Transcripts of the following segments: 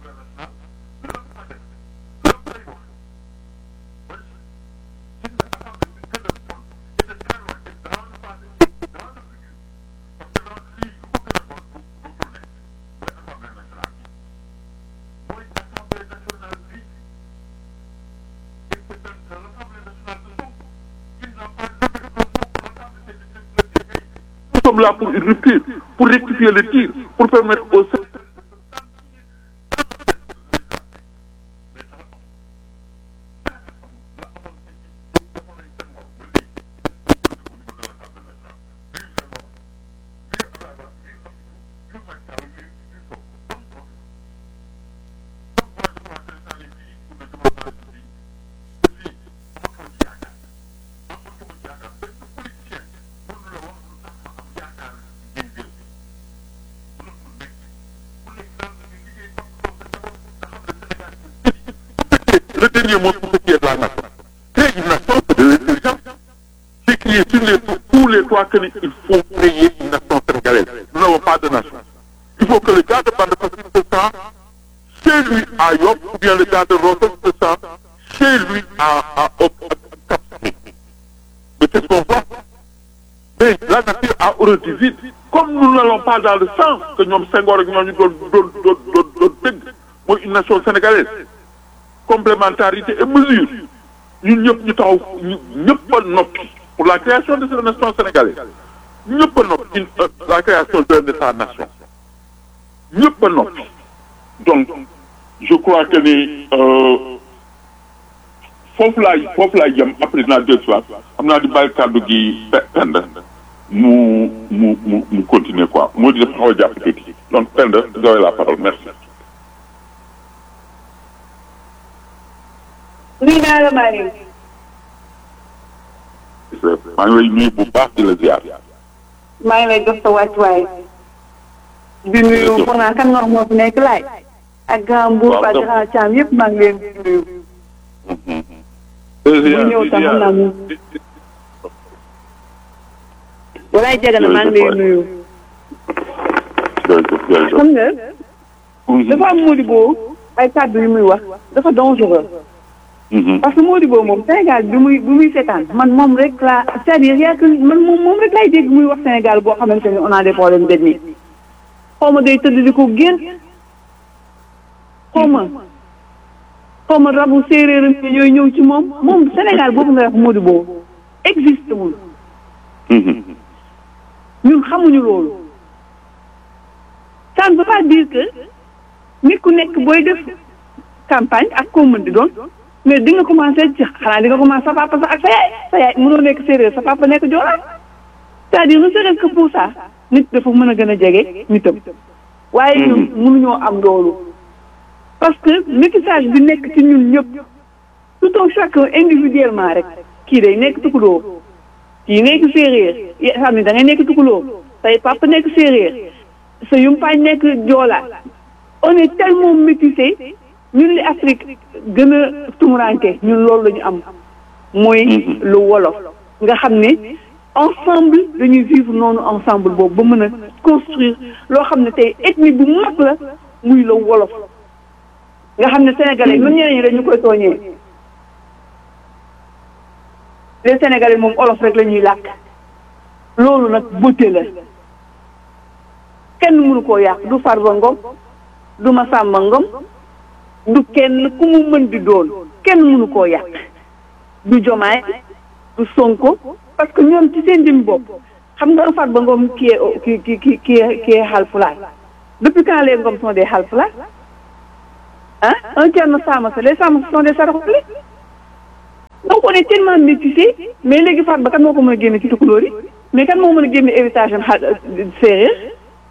Nous sommes là pour une rupture, pour rectifier le tir, pour permettre aux le dernier mot pour ce qui est de la nation. Créer une nation, c'est de l'intelligence. C'est crier sur les, tous les toits qu'il faut créer une nation sénégalaise. Nous n'avons pas de nation. Il faut que le gars de Bande Passine se sent chez lui à Yop, ou bien le gars de Rotten se sent chez lui à, à, à Cap Mais c'est ce qu'on voit. Mais la nature a horreur du vide. Comme nous n'allons pas dans le sens que nous Senghor et nous nous une nation sénégalaise. complémentarité et mesure ñun ñëpp ñu taxaw ñu ñëpp a noppi pour la création de cette nation sénégalaise ñëpp a noppi une la création d'un État-nation ñëpp a noppi donc je crois que ni foofu laay foofu laay jëm après naa deux fois xam naa di bàyyi kàddu gi Penda mu mu mu mu continuer quoi moo di dafa xaw a jàpp tuuti donc Penda vous avez la parole merci. nuyu naa la Marie. maa ngi lay nuyu bu baax di la ziar. maa ngi lay jox sa wàccuwaay. di nuyu foog naa kan nga wax moo fi nekk laay. ak grand Mbour ak grand Thiam yëpp maa ngi leen di nuyu. bu ñëw tam xam naa moom. walaay jaga na maa ngi lay nuyu. xam nga. dafa am Modibo ay kàddu yu muy wax dafa dangereux. parce que Modibo moom Sénégal bi muy bi muy seetaan man moom rek laa c'est-à-dire yaa man moom moom rek laay dégg muy wax Sénégal boo xamante ni on a des problèmes d'ethnie xaw ma day tëdd di ko génn xaw ma xaw ma rabu séeréeram ñooy ñëw ci moom moom Sénégal boobu nga wax Modibo existe wul ñun xamuñu loolu ça ne veut pas dire que nit ku nekk booy def campagne ak koo mën di doon mais di nga commencé ci xanaa di nga commencé sa papa sax ak sa yaay sa yaay mënoo nekk séeréer sa papa nekk joolaa c'est-à-dire ne serait-ce que pour ça nit dafa mën a gën a jege nitam waaye ñun mënuñoo am loolu parce que métissage bi nekk ci ñun ñëpp tout un chacun individuellement rek kii day nekk tukuloo kii nekk séeréer xam ne da ngay nekk tukuloo say papa nekk séeréer sa yumpaañ nekk joolaa on est tellement métissé ñun li Afrique gën a tumuranke ñun loolu la ñu am mooy lu wolof nga xam ne ensemble dañuy vivre noonu ensemble boobu ba mën a construire loo xam ne tey ethnie bu mag la muy la wolof nga xam ne sénégalais même ñeneen ñi dañu koy tooñee les sénégalais moom olof rek la ñuy làkk loolu nag beauté la kenn mënu koo yàq du Farba Ngom du Massamba Ngom du kenn ku mu mën di doon kenn mënu koo yàq du Jomaay du Sonko parce que ñoom ci seen jëm bopp xam nga un Farba Ngom qui est qui qui qui qui est qui est Haalpulaar depuis quand les Ngom sont des Haalpulaar ah un Thierno Samassa les Samassa sont des Saraxule donc on est tellement métissé mais léegi Farba kan moo ko mën a génne ci tukulóor yi mais kan moo mën a génne héritage am séeréer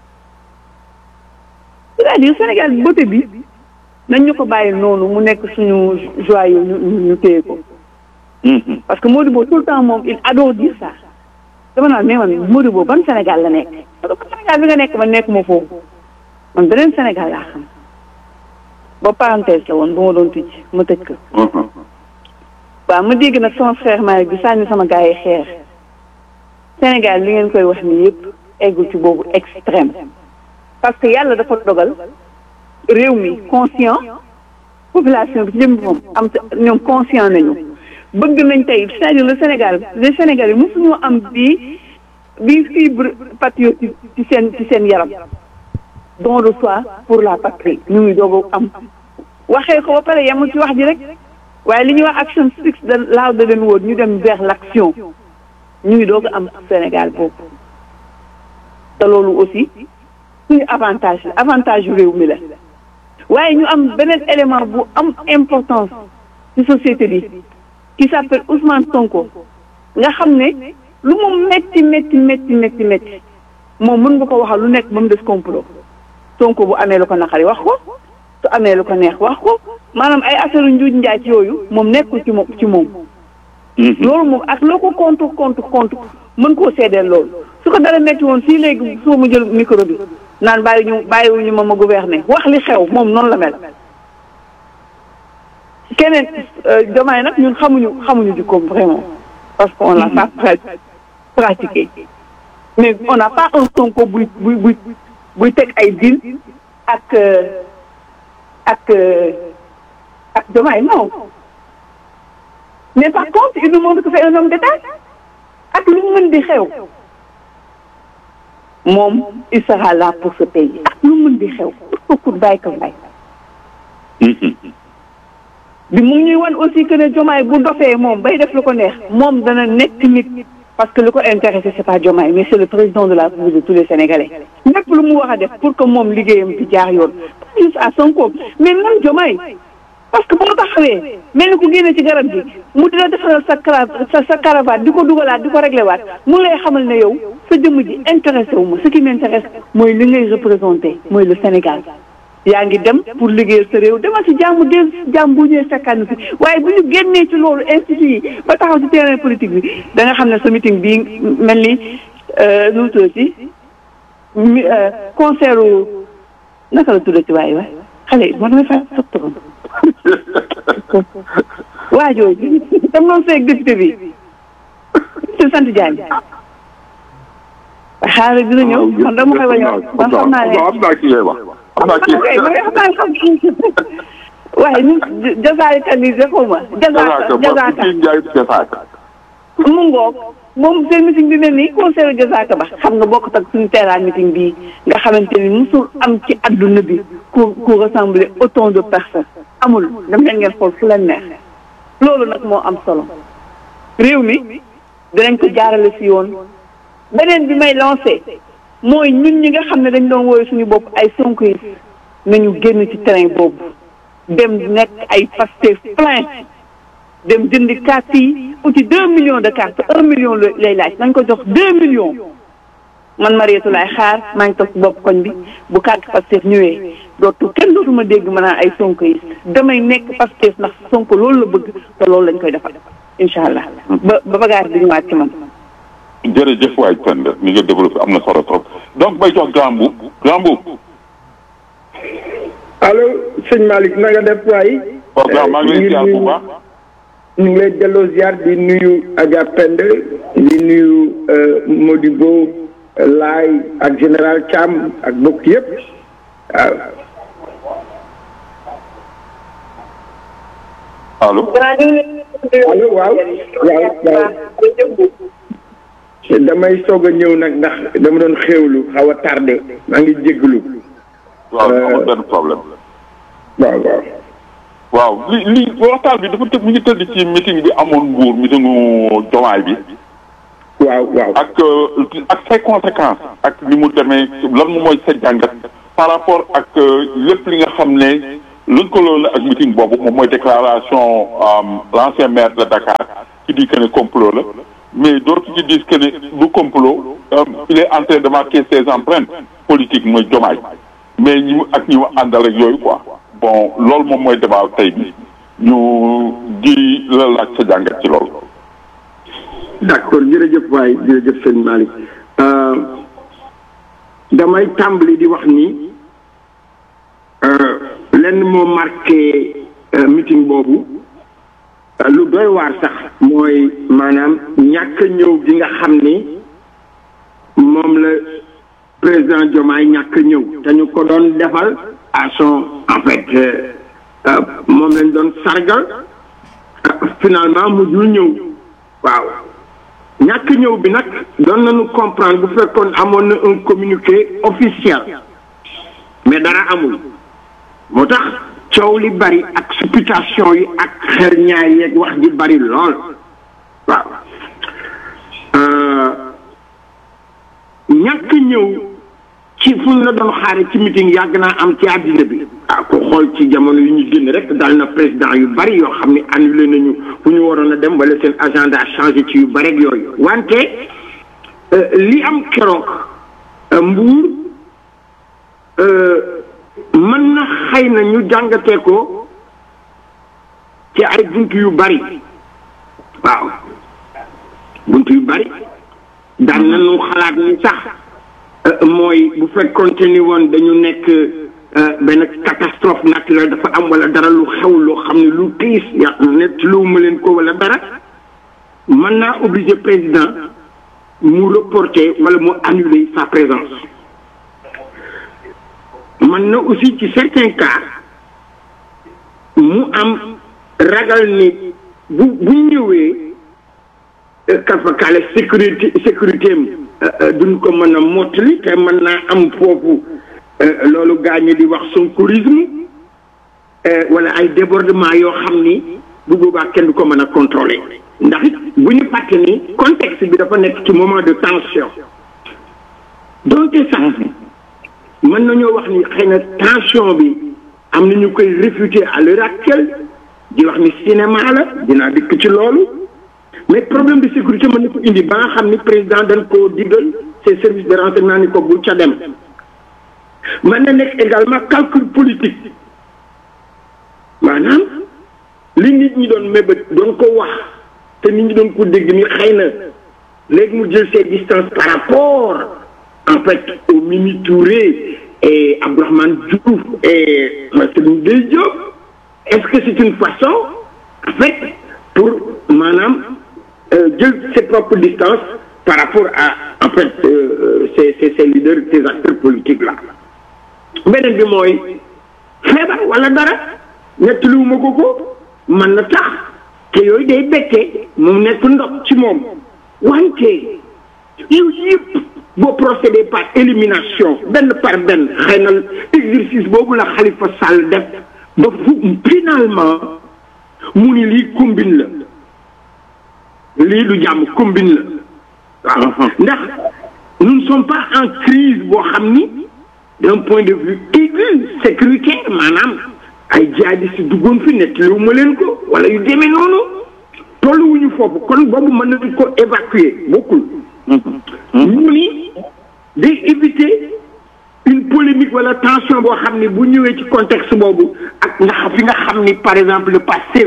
c'est-à-dire Sénégal beauté bi nañ ñu ko bàyyi noonu mu nekk suñu joyau ñu ñu téye ko. parce que Modibo tout le temps moom il adore dire ça. dama naan mais man Modibo ban Sénégal la nekk. parce que Sénégal bi nga nekk man nekk ma foofu man beneen Sénégal laa xam. ba parenthèse la woon ba ma doon tëj ma tëj ko. waaw ma dégg nag sama frère Malick bi sànni sama gars yi xeer. Sénégal li ngeen koy wax nii yëpp eggul ci boobu extrême. parce que yàlla dafa dogal réew mi conscient population bi ci jëm moom am ñoom conscient nañu bëgg nañ tey c'est-à-dire le Sénégal les Sénégalais mosuñoo am bii bii fibre patriotique ci seen ci seen yaram don de soi pour la patrie ñu ngi doog am waxee ko ba pare yemul ci wax ji rek waaye li ñuy wax action six de laaw da leen woon ñu dem vers l'action ñu ngi doog am Sénégal boobu te loolu aussi suñu avantage la avantage yu réew mi la waaye ñu am beneen élément bu am importance ci société bi qui s'appelle Ousmane Sonko nga xam ne lu mu metti metti metti metti metti moom mën nga ko waxal lu nekk ba mu des complot Sonko bu amee lu ko naqari wax ko su amee lu ko neex wax ko maanaam ay affaire njuuj njaaj yooyu moom nekkul ci moom ci moom loolu moom ak loo ko compte compte compte mën koo seedeel loolu su ko dara metti woon fii léegi soo mu jël micro bi naan bàyyi ñu bàyyiwuñu ma ma gouverner wax li xew moom noonu la mel keneen Diomaye nag ñun xamuñu xamuñu jikkoom vraiment parce que on l'a pas pratiqué mais on n'a pas un Sonko buy buy buy buy teg ay deal ak ak ak Diomaye non mais par contre il nous montre que c'est un homme d'État ak lu mu mën di xew moom il sera là pour ce pays ak lu mu mën di xew pour pour bàyyi ko bàyyi bi mu ngi ñuy wan aussi que ne Diomaye bu dofee moom bay def lu ko neex moom dana nekk nit parce que lu ko intéressé c'est pas Diomaye mais c'est le président de la République de tous les Sénégalais lépp lu mu war a def pour que moom liggéeyam di jaar yoon pas juste à Sonko mais même Diomaye parce que bu nga taxawee mel ni ku génne ci garab gi mu dina defaral sa kara sa sa caravane di ko dugalaat di ko réglé waat mu lay xamal ne yow sa jëmm ji intéressé wu ma ce qui m'intéresse mooy li ngay représenté mooy le Sénégal yaa ngi dem pour liggéeyal sa réew demal si jàmm del si jàmm bu ñëwee fekkaan fi waaye bu ñu génnee ci loolu institut yi ba taxaw ci terrain politique bi da nga xam ne sa meeting bii mel ni nu mu tuddati mi concert naka la tuddati waaye waay xale yi moo damay fa sottoon waa jooju dam noonu seeg député bi ci sant Diagne xaaral dina ñëw man dama koy wañoo man xam naa ne am naa kii wax am naa kii waaye ñu jasaaykat yi xaw ma jasaaka jasaaka mu ngoog moom seen meeting bi mel nii conseil jasaaka ba xam nga bokkut ak suñu terrain meeting bii nga xamante ni musul am ci adduna bi ku ku rassembler autant de personnes amul dem leen ngeen xool fu leen neex loolu nag moo am solo réew mi dinañ ko jaarale si yoon beneen bi may lancé mooy ñun ñi nga xam ne dañ doon wooyu suñu bopp ay Sonko yi nañu génn ci terrain boobu dem nekk ay Pastef plein dem jëndi carte yi uti deux millions de cartes un million lay laaj nañ ko jox deux millions man Mariétou laay xaar maa ngi toog ci bopp koñ bi bu carte Pastef ñëwee dootu kenn dootuma dégg ma naan ay Sonko yi damay nekk Pastef ndax Sonko loolu la bëgg te loolu lañ koy defal incha allah ba ba bagage bi ñëwaat ci man jërëjëf waay Penda ni nga développé am na solo trop donc bay jox grand boub grand boub allo sëñ Malick na nga def waay. waaw grand maa ngi lay ziar bu baax. ñu ngi lay delloo ziar di nuyu Adja Penda di nuyu Modibo Laay ak général Thiam ak bokk yëpp waaw. allo. allo waaw waaw waaw. damay soog a ñëw nag ndax dama doon xéewlu xaw a tardé maa ngi jégalu. waaw amul benn problème. waaw waaw. waaw li li waxtaan bi dafa tëb mi ngi tëdd ci meeting bi amoon Mbour meetingu Diomaye bi. waaw waaw. ak ak say conséquences. ak ni mu demee lan moom mooy sa jàngat. par rapport ak lépp li nga xam ne lëkkaloo la ak meeting boobu moom mooy déclaration l'ancien maire de Dakar qui dit que ne complot la. mais d'autres qui disent que ne du complot il est en train de marquer ses empreintes politiques mooy Diomaye mais ñi mu ak ñi mu àndal ak yooyu quoi bon loolu moom mooy débat tey bi ñu di la laaj sa jàngat ci loolu. d'accord jërëjëf waay jërëjëf sëñ Malick damay tàmbali di wax ni lenn moo marqué meeting boobu. lu doy waar sax mooy maanaam ñàkk ñëw gi nga xam ni moom la président Diomaye ñàkk ñëw te ñu ko doon defal à son en fait moom lañ doon sargal finalement mujjul ñëw waaw ñàkk ñëw bi nag doon nañu comprendre bu fekkoon amoon na un communiqué officiel mais dara amul moo tax coow li bari ak supputation yi ak xer ñaar yeeg wax ji bari lool waaw ñàkk ñëw ci fu ñu la doon xaare ci meeting yàgg naa am ci àddina bi ah ko xool ci jamono yu ñu génn rek dal na président yu bari yoo xam ne annulé nañu fu ñu waroon a dem wala seen agenda changé ci yu bari ak yooyu wante li am keroog mbuur mën na xëy na ñu jàngatee ko ci ay bunt yu bari waaw bunt yu bari daan nañu xalaat ni sax mooy bu fekkoonte ni woon dañu nekk benn catastrophe naturelle dafa am wala dara lu xew loo xam ne lu tiis ya net lu ma leen ko wala dara mën naa obligé président mu reporter wala mu annuler sa présence mën na aussi ci certains cas mu am ragal ni bu bu ñëwee kafakaale sécurité sécurité am duñ ko mën a mottali te mën naa am foofu loolu gaañu di wax sonkourisme wala ay débordement yoo xam ni bu boobaa kenn du ko mën a contrôler ndax it bu ñu fàtte ni contexte bi dafa nekk ci moment de tension donte sax mën nañoo wax ni xëy na tension bi am na ñu koy réfuter à l'heure actuelle di wax ni cinéma la dinaa dikk ci loolu mais problème de sécurité mën na ko indi ba nga xam ni président dañ koo diggal ses services de renseignement ni ko bul ca dem mën na nekk également calcul politique maanaam li nit ñi doon mébét doon ko wax te nit ñi doon ko dégg ni xëy na léegi mu jël ses distances par rapport en fait au Mimi Touré et Abdourahmane Diouf et Serigne Gueye Diop est-ce que c'est une façon en fait pour maanaam jël ses propres distances par rapport à en fait ces ces ces leaders ces acteurs politiques là beneen bi mooy feebar wala dara nettaliwuma ko ko mën na tax te yooyu day bettee mu nekk ndox ci moom wante yooyu yëpp boo procédé par élimination benn par benn xëy na exercice boobu la Khalifa Sall def ba fu finalement mu ni lii combine la lii du jàmm combine la waaw ndax nous ne sommes pas en crise boo xam ni d'un point de vue aigu sécuritaire maanaam ay jihadistes si duggoon fi nettaliwu ma leen ko wala yu demee noonu tolluwuñu foofu kon boobu mën nañu ko évacuer bokkul ñu ni day éviter une polémique wala tension boo xam ni bu ñëwee ci contexte boobu ak ndax fi nga xam ni par exemple le passé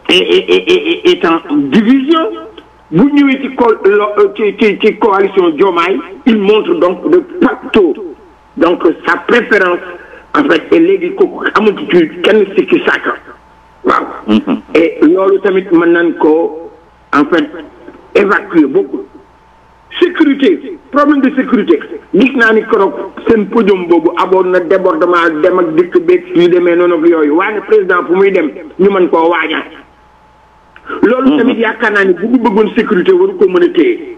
est est en division bu ñëwee ci co ci ci ci coalition Diomaye il montre donc de facto donc sa préférence en fait et léegi kooku amatu ci kenn sikki sàkka waaw et loolu tamit mën nañ ko en fait évacuer beaucoup sécurité problème de sécurité gis naa ni keroog seen podium boobu aboon na débordement dem ak dikk beeg yu demee noonu ak yooyu waaye président fu muy dem ñu mën koo waajal loolu tamit yaakaar naa ni bu ñu bëggoon sécurité waru ko mën a téye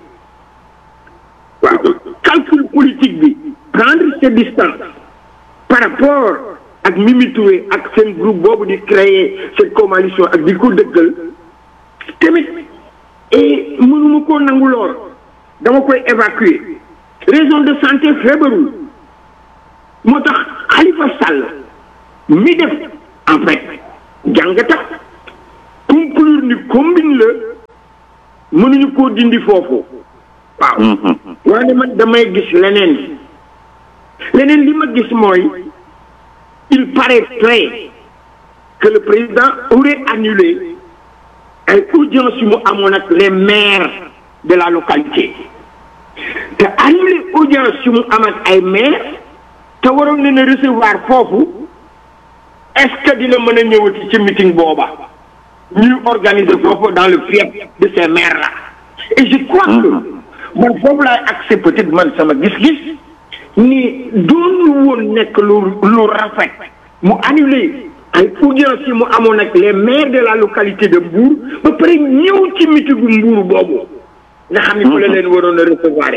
waaw calcul politique bi prendre ses distances par rapport ak Mimi Touré ak seen groupe boobu di créer cette coalition ak di ko dëggal tamit et mënuma koo nangu lool dama koy évacuer raison de santé feebarul moo tax Khalifa Sall mi def en fait jàngata conclure ni combine la mënuñu koo dindi foofu waaw waaye man damay gis leneen leneen li ma gis mooy il paraîtrait que le président aurait annulé ay audience yu mu amoon ak les maires de la localité te annulé audience yu mu am ak ay maires te waroon leen a recevoir foofu est-ce que dina mën a ñëwati ci meeting booba ñuy organiser foofu dans le fief de ces maires là et je crois que man foofu laay accès peut-être man sama gis-gis ni doonul woon nekk lu lu rafet mu annulé ay audience yi mu amoon ak les maires de la localité de Mbour ba pare ñëw ci mitigu Mbour boobu nga xam ni fu la leen waroon a recevoir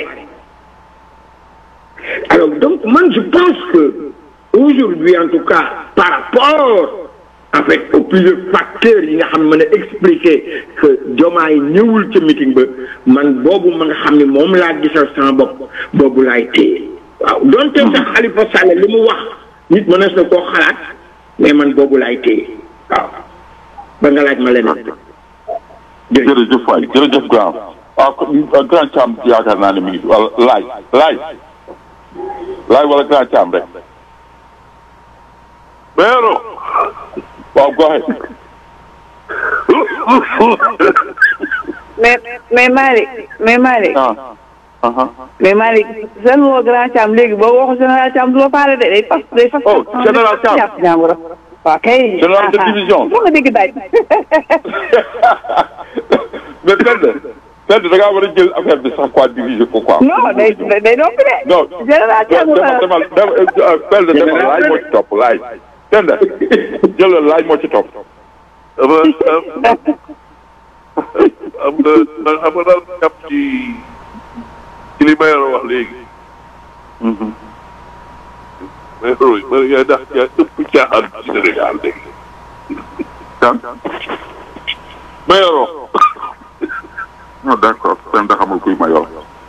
alors donc man je pense que aujourd'hui en tout cas par rapport en fait aux plusieurs facteurs yi nga xam ne mën a expliquer que Diomaye ñëwul ca meeting ba man boobu ma nga xam ne moom laa gisal sama bopp boobu laay téye waaw donte sax Khalifa Sall li mu wax nit mënees na koo xalaat mais man boobu laay téye waaw ba nga laaj ma leneen jërëjëf waay jërëjëf grand waaw grand Thiam yaakaar naa ne mi ngi wala laaj laaj laaj wala grand Thiam rek Pero, waaw go ahead mais mais Malick mais Malick ah ah mais Malick seen woo grand Thiam léegi boo waxu général Thiam du la faale de day fas day fas. Oh, général Thiam. jàpp ñaamura waaw kay. Général de division. moo nga dégg daaj. mais Penda Penda da ngaa war a jël affaire bi sax quoi diviser ko quoi. non day day day noppi de. non général Thiam demal demal demal Penda demal laaj moo ci topp laaj Penda jëlal laaj moo ci topp. ama am nga man xam nga daal jàpp ci ci li Mayoro wax léegi. Mayoro yi man yaa ndax yaa ëpp caaxaan ci Sénégal léegi. kan Mayoro non d'accord Penda xamul kuy Mayoro.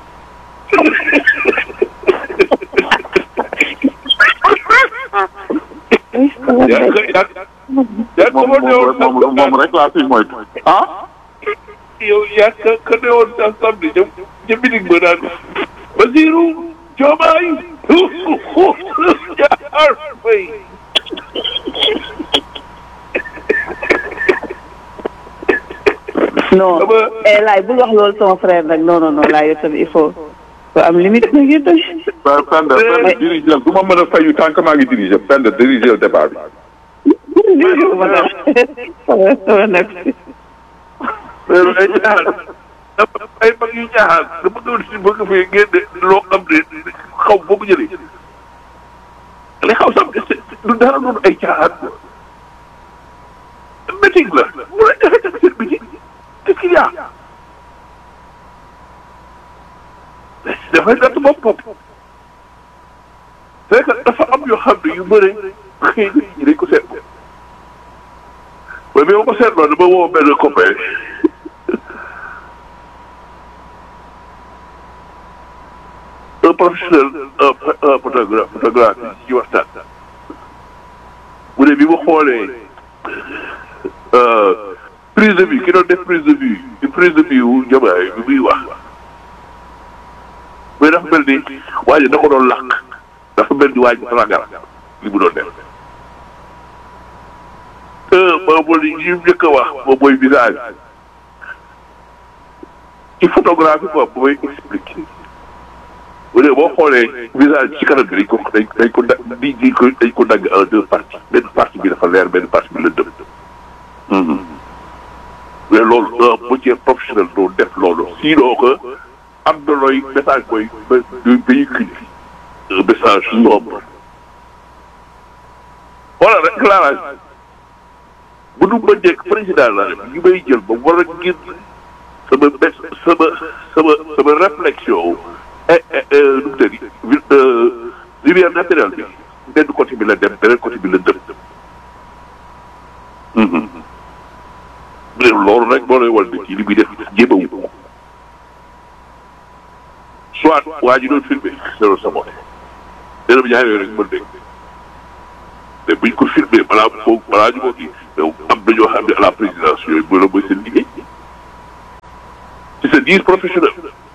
yaa ngi yaa yaa ko moom ma newoon moom moom rek laa fi moytu. ah. yow yaa ka ka newoon sa samedi ca ca bitig ba naan Basiru Diomaye jaar fay non Dama- eh laay bul wax loolu sama frère nag non non non laay yow tamit il faut faut am limite nag yéen tamit. waaw Penda Penda diriger du ma mën a fayu tant que maa ngi diriger Penda diriger débat bi. ma dara sama nekk si. mais ay caaxaan dafa ay mag yu caaxaan dama doon si bëgg fee génne loo xam ne xaw boo ko jëlee li xaw sam du dara doon ay caaxaan meeting la mu la joxe tamit seen meeting qu'est-ce qu'il y a dafay natt bopp bopp c'est que dafa am yoo xam ne yu bëre xëy na ñi dañ ko seetlu mais bi ma ko seetloo dama woo benn copain un professionnel un un photographe photographe yi ci waxtaan mu ne bi mu xoolee prise de vue ki doon def prise de vue di prise de vue wu Diomaye bi muy wax mais dafa mel ni waa ji da ko doon làq dafa mel ni waa ji ragal li mu doon def te boobu li ñu njëkk a wax moom mooy visage ci photographie boobu mooy expliqué bu dee boo xoolee visage ci kanam bi dañ ko dañ dañ ko da di di ko dañ ko dagg en deux parties benn partie bi dafa leer benn partie bi la dëm mais loolu un métier professionnel doo def loolu sinon que am na looy message mooy ba véhicule un message sombre voilà rek éclairage bu nu ma nekk président la rek ñu may jël ba war a ngir sama bés sama sama sama réflexion et nu mu tëddi lumière naturelle bi benn côté bi la dem beneen côté bi la dem. mais loolu rek moo lay wal ne kii li muy def jéemawu ko soit waa ji doon filmé c'est sa bopp dana ma ñaar yooyu rek mën dégg mais buñ ko filmé balaa foog balaa ñu ko kii mais am na ñoo xam ne à la présidence yooyu mooy la mooy seen liggéey ci sa dire professionnel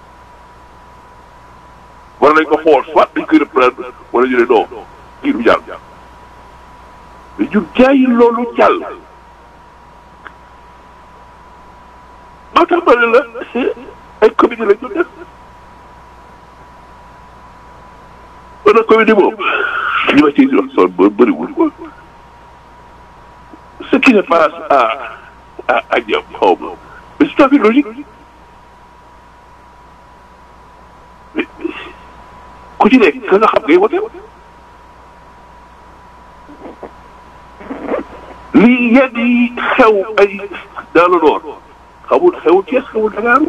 war nañ ko xool soit dañ koy reprendre wala ñu ne non kii du jàll mais ñun jaayi loolu jàll moo tax ma ne la ay comédie la ñu def kon nag comédie boobu li ma ciy wax son ba bëriwul quoi ce qui se passe à à à Diop xaw ma mais c'est tout à fait logique mais ku ci nekk ka nga xam ngay wote lii yenn yi xew ay dans le nord xamul xewul Thiès xewul Dakar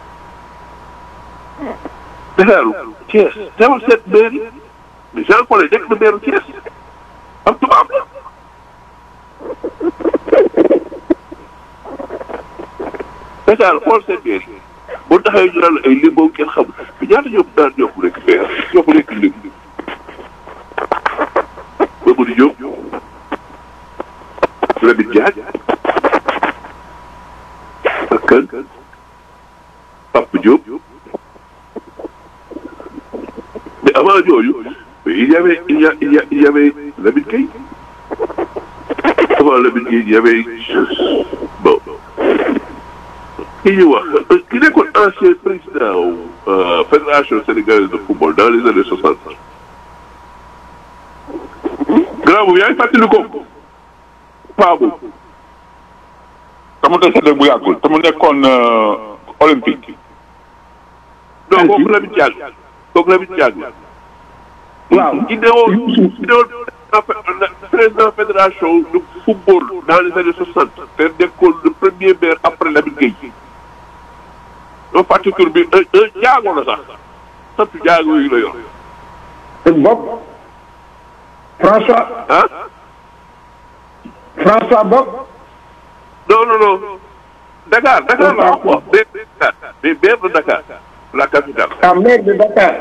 Dakar Thiès demal seet maire yi mais Jean Paul nekk na maire Thiès am tubaab la Dakar xool seen maire yi boo taxawee ñu naan ay lim boobu kenn xamul mais ñaata ñoom daan ñoo ko nekk maire ñoo ko nekk lim Mamadou Diop Lamine Diagne ak kan Papa Diop mais avant ñooñu mais il y avait il y a il y a il y avait Lamine Gueye avant Lamine Gueye il y avait bon ki ñuy wax ki nekkoon ancien président fédération sénégalaise de football dans les années soixante grand boobu yaa ngi fàttali ko paa boobu dama décédé bu yàggul te mu nekkoon olympique. non kooku Lamine Diagne kooku Lamine Diagne waaw ki newoon ki newoon président fédération de football dans les années soixante te nekkoon le premier maire après Lamine Gueye doo fàtte tur bi un un jaago la sax sant jaago yi la yor Bob François ah François Bob non non non Dakar Dakar la wax quoi maire de Dakar mais maire de Dakar la capitale ah maire de Dakar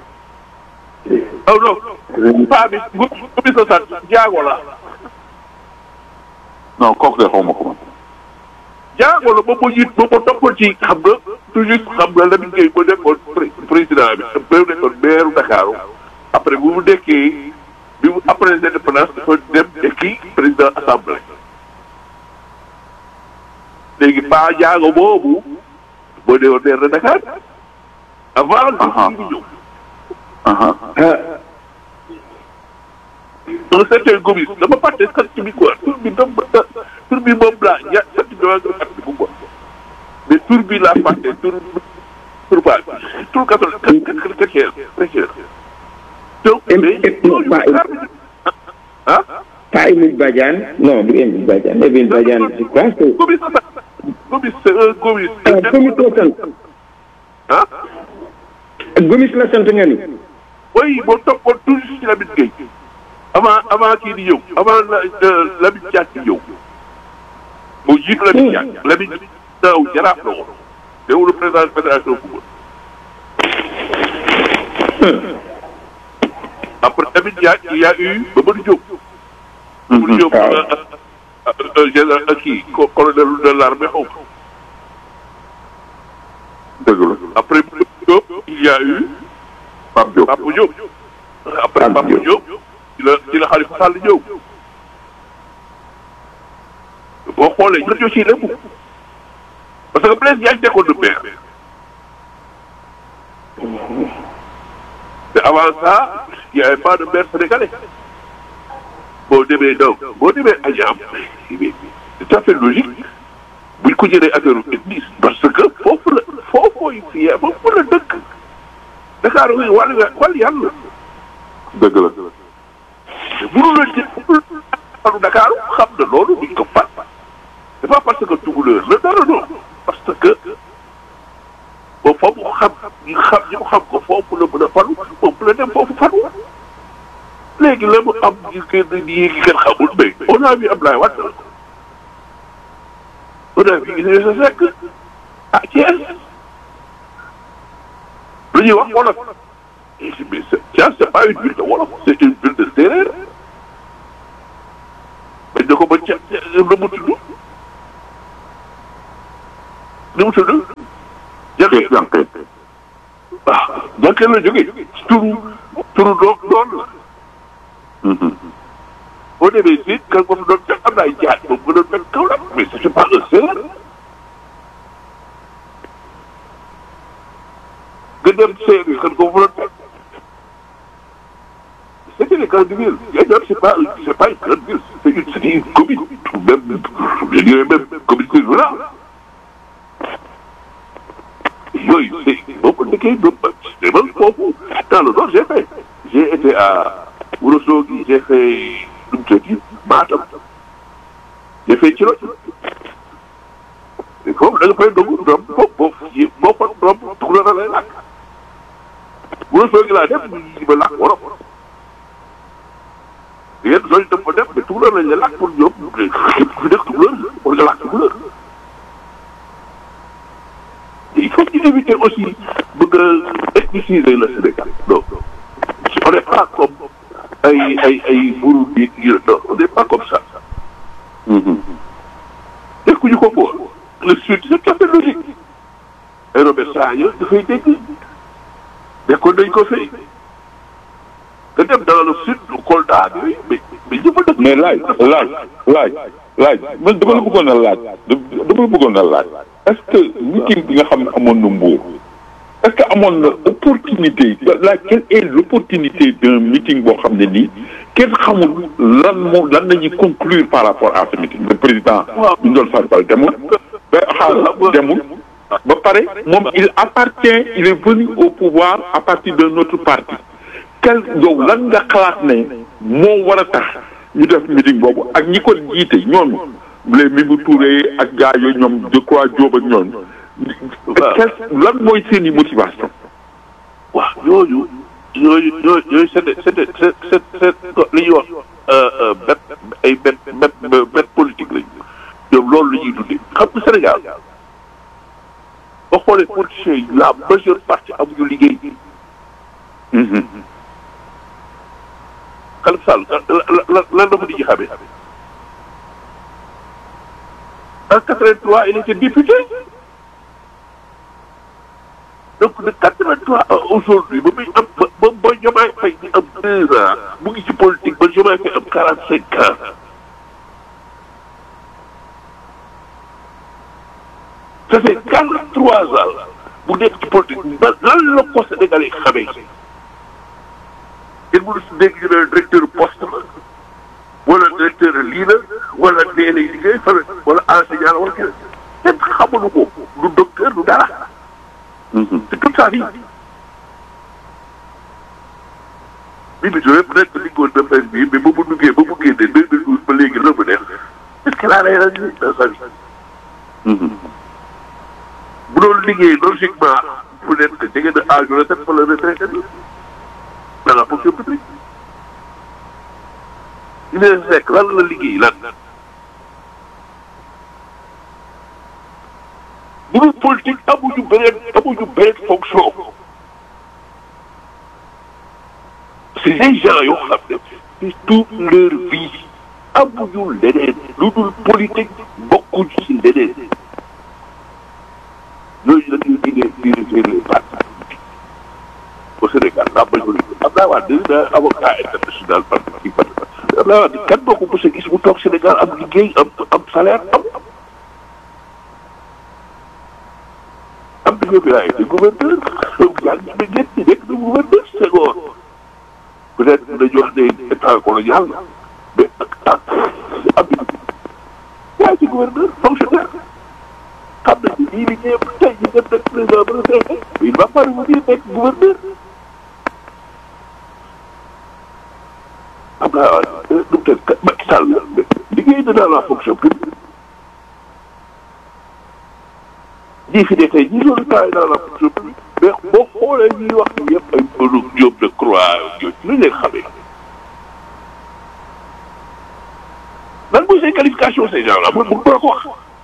oh non paa bi gu gu sa sant jaago la non kooku de xaw ma ko man. jaago la ba ma jiit ba ma toppal ci xam nga toujours xam nga Lamine Gueye ba nekkoon pré- président bi ba nekkoon maire Dakar après bu mu nekkee bi mu après l'indépendance dafa dem nekki président assemblée léegi paa jaago boobu moo newoon maire de Dakar avant Aha. li di ñëw aha un certain Gomis dama fàtte sant bi quoi tur bi dama tur bi moom laa ña sant bi dama nga fàtte ko quoi mais tur bi laa fàtte tur tur baa tur catholique chrétien chrétien donc Em- mais em- non, ñooñu pas em- xaar ah pas Émile Badiane non du Émile Badiane Émile Badiane je crois que Gomis sa sant Gomis c'est un Gomis ah Gomis la sant ah Gomis la sant nga ni oui boo toppoon toujours ci Lamine Gueye avant avant kii di ñëw avant la Lamine Diack di ñëw moo jiitu Lamine Diack Lamine daaw jaraaf la woon teewul le président de fédération football après Lamine Diack il y a eu Mamadou Diop Mamadou Diop waaw. euh, euh, euh, général euh, kii co- colonel de l'armée xaw ma. dëgg la après Mamadou Diop il y a eu Pape Diop. Papa Diop après Pape Papa Diop. Diop ci la ci la Khalifa Sall ñëw boo xoolee ñun ñoo ciy lépp parce que Blaise Diagne nekkoon na maire te avant ça il y avait pas de maire sénégalais boo demee donc boo demee Agnam c'est tout à fait logique buñ ko jëlee affaire ethnie parce que foofu la foofu fi foofu la dëkk Dakar wi wàllu wàllu yàlla dëgg la. mënu la jël mënu Dakar xam na loolu duñ ko fat c'est pas parce que tukulóor la dara non parce que ba foofu xam ñu xam ñu xam ko foofu la mën a falu foofu la dem foofu falu léegi la mu am ñu kenn ñii ngi kenn xamul mais on a vu Ablaye Wade on a vu Idrissa Seck ah Thiès lu ñuy wax wolof et je mais c'est Thiès c'est pas une ville de wolof c'est une ville de séeréer bañ na ko ba ca lu mu tudd lu mu tudd Kees jërëjëf Yanke. ah donc la jógee turu turu doom doon la boo demee si kan ko fi doon fekk am na ay jaaj moom nga doon fekk kaw la mais c'est pas un séeréer nga dem séeréer kan ko fa doon fekk c'était des grandes villes Yadiam c'est pas c'est pas une grande ville c'est une c'est une commune même je dirais même communauté rurale yooyu c'est boo ko dëkkee doo mais man foofu dans le nord j'ai fait j'ai été à Ourossogui j'ai fait nu mu tëdd Matam j'ai fait ci loolu mais foofu da nga fay dugg doom foofu boo boo fa doom tukulóor la lay làkk Ourossogui laa def ñu ba làkk wolof yéen zone yi dafa def mais tukulóor lañ lay làkk pour ñoom képp ku nekk tukulóor war nga làkk tukulóor il faut ñu éviter aussi bëgg a ethniciser le Sénégal non on n'est pas comme ay ay ay Burundi yu non on n'est pas comme ça. nekkuñu ko ko le sud c'est tout à fait logique. ay Robert Sagna dafay dégg nekkoon nañ ko fay nga dem dans le sud Kolda yooyu mais mais ñëpp a dëkk. mais laaj laaj laaj laaj man dama la bëggoon a laaj dama la bëggoon a laaj est-ce que meeting bi nga xam ne amoon na Mbour est-ce que amoon na opportunité la quelle est l'opportunité d'un meeting boo xam ne nii kenn xamul lan moom lan nañuy conclure par rapport à ce meeting le président bi doon Farba demul ba xaar demul ba pare moom il appartient il est venu au pouvoir à partir de notre parti quel yow lan nga xalaat ne moo war a tax ñu def meeting boobu ak ñi ko jiite ñooñu les Mimi Touré ak gars yooyu ñoom je crois Diop ak ñooñu. quel lan mooy seen i motivation. waaw ñooñu ñooñu ñooñu ñooñu c'est c'est c'est c'est c'est li ñuy wax bet ay bet bet bet politique lañu ñoom loolu la ñuy dundee xam nga Sénégal boo xoolee politiciens yi la majeure partie amuñu liggéey. Khalifa Sall lan lan la ko di ci xamee en 83 il était député donc de 83 à aujourd'hui ba muy am ba ba ba Diomaye Faye di am deux ans mu ngi ci politique ba Diomaye Faye am 45 ans ça fait 43 ans bu nekk ci politique ba lan la ko Sénégalais xamee kenn mënu si dégg ñu ne directeur poste la wala directeur lii la wala dee lay liggéey wala wala enseignant la wala kenn kenn xamuñu ko du docteur du dara. c'est toute sa vie. Mimi Touré peut-être que liggéeyoon na mbay mi mais ba mu duggee ba mu génnee deux mille douze ba léegi la mu def est-ce qu'elle a réalisé dans sa vie. bu doon liggéey logiquement peut-être que jege na âge retraite wala retraité dans la fonction publique. ñu ne fekk lan la liggéey lan. bu dul politique amuñu beneen amuñu beneen fonction. c'est des gens yoo xam ne c'est toute leur vie amuñu leneen lu dul politique bokkuñ ci leneen. ñooñu nag ñu diggee diriger les partis au Sénégal la majorité Abdoulaye Wade da avocat international parti ci parti Abdoulaye Wade kan moo ko mos a gis mu toog Sénégal am liggéey am am salaire am am na bi laay gouverneur yaa ngi ne ñett ñi nekk na gouverneur Senghor peut-être dañu wax ne état colonial la mais ak am yaa ci gouverneur fonctionnaire xam nañ ni lii liggéeyam tey ñu dem nekk président ba retraité il va pas revenir nekk gouverneur am naa nu mu tëdd Macky Sall liggéey na dans la fonction publique ñii fi ne tey ñii loolu taay dans la fonction publique mais boo xoolee ñuy wax ni yëpp ay mënu Diop de Croix yooyu lu leen xamee lan mooy seen qualification ces gens là man mun ko wax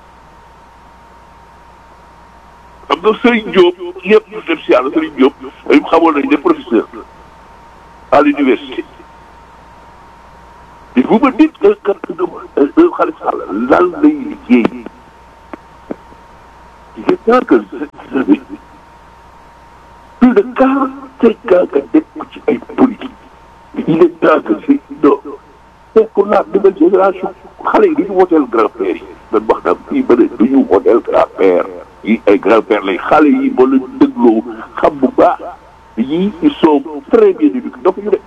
xam nga Serigne Diop yëpp ñu dem si yàlla Serigne Diop ay xamoon nañ ne professeur à l'université mais vous me dites que que un Khalifa Sall lan lay liggéey il est temps que plus de quarante-cinq ans nga nekk ci ay politique il est temps que si non c'est pour la nouvelle génération xale yi du ñu woteel grand-père yi man wax naa fii ba ne du ñu woteel grand-père yi ay grand-père lay xale yi boo leen dégloo xam bu baax yii ils sont très bien éduqués donc ñu ne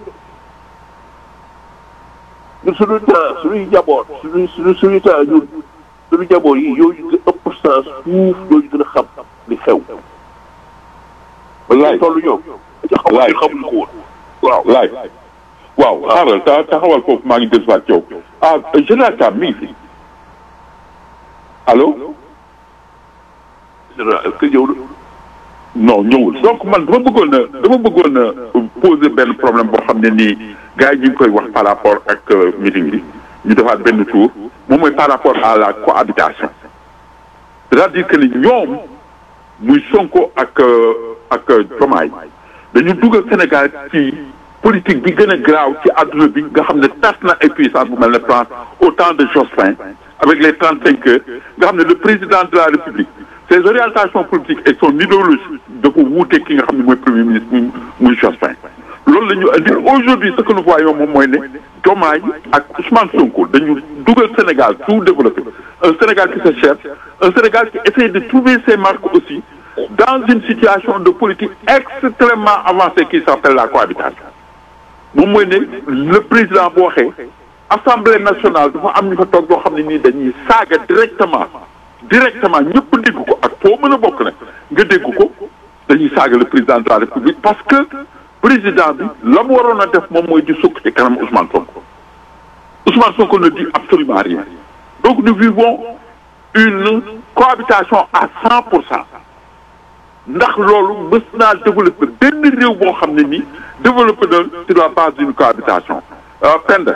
ñun suñu temps suñuy njaboot suñuy suñu suñu temps ñun suñu njaboot yi yooyu gën ëpp sens fuuf yooyu gën a xam li xew Wallaay. tollu ñoom Wallaay. xamuñ ko woon waaw laay waaw xaaral ta taxawal foofu maa ngi dellusiwaat ci yow ah général Thiam mi ngi fi allo général est-ce que ñëw na non ñëwul donc man dama bëggoon a dama bëggoon a poser benn problème boo xam ne nii gars yi ñu ngi koy wax par rapport ak euh, meeting bi ñu defaat benn tour moom mooy par rapport à la cohabitation c'est-à-dire que ni ñoom muy Sonko ak euh, ak euh, Diomaye dañu dugal Sénégal ci politique bi gën a graaw ci àdduna bi nga xam ne tas na ay puissance bu mel ne France au temps de Jospin avec les trente cinq heures nga xam ne le président de la République ses orientations politiques et son idéologie dafa wuute ki nga xam ne mooy premier ministre muy muy Jospin loolu la ñu indi aujourd'hui ce que nous voyons moom mooy ne Diomaye ak Ousmane Sonko dañu dugal Sénégal sous-développé un Sénégal qui se cherche un Sénégal qui essaie de trouver ses marques aussi dans une situation de politique extrêmement avancée qui s'appelle la cohabitation moom mooy ne le président bu waxee assemblée nationale dafa am ñu fa toog yoo xam ne nii dañuy saaga directement directement ñëpp dégg ko ak foo mën a bokk nag nga dégg ko dañuy saaga le président de la république parce que président bi la mu waroon a def moom mooy di sukk ci kanam Ousmane Sonko Ousmane Sonko ne dit absolument rien donc nous vivons une cohabitation à cent pour cent ndax loolu mës naa développé benn réew boo xam ne nii développé na sur la base d'une cohabitation ah Penda